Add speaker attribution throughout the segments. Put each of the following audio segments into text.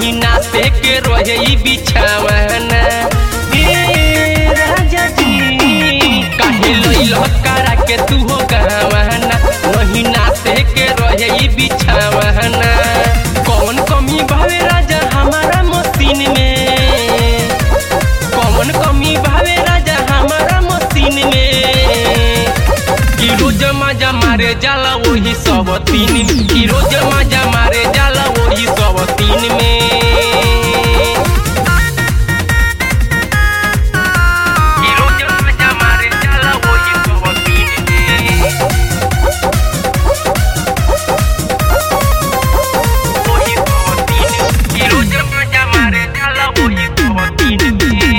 Speaker 1: नहीं नाते के रहे ई बिछावाना ए राजा जी काहे लइल करा के तू हो गवाना नहीं नाते के रहे ई बिछावाना कौन कमी भावे राजा हमारा मसीन में कौन कमी भावे राजा हमारा मसीन में कि रोज मजा मारे जाला वही सब तीन में कि रोज मजा मारे जाला वही सब तीन में कि रोज मजा मारे जाला वही सब तीन में वही सब तीन में। कि रोज मजा मारे जाला वही सब तीन में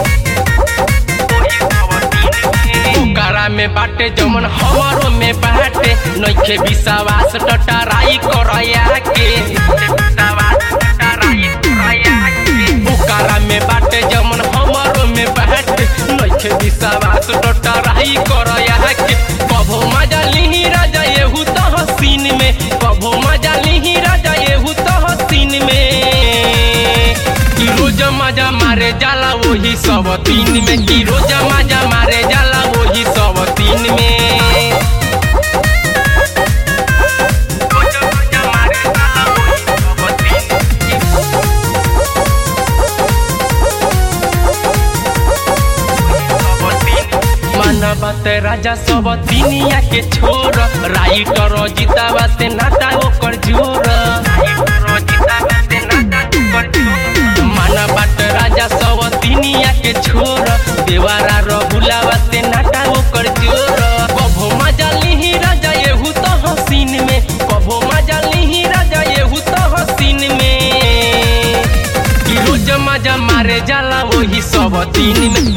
Speaker 1: ओकरा में बाटे जमन हमारो में बाटे नइखे विश्वास टटराई करया के ओकरा में बाटे जमन हमारो में बाटे नइखे विश्वास टटराई करया के कभो मजा लिही राजा एहू तो हसीन में कभो मजा लिही राजा एहू तो हसीन में कि रोज मजा मारे जाला वही सब तीन में कि रोज मजा मारे जाला वही सब तीन में रोज मजा मारे जाला वही सब तीन में। माना बात राजा सब दुनिया के छोर राइटर जीतावा से नाता ओकर जोर माना बात राजा सब दुनिया के छोर देवारा रहुलावा से नाता ओकर जोर कभो मजा लिही राजा एहू तो हसीन में कभो मजा लिही राजा एहू तो हसीन में कि रोज मजा मारे जाला वही सब तीन में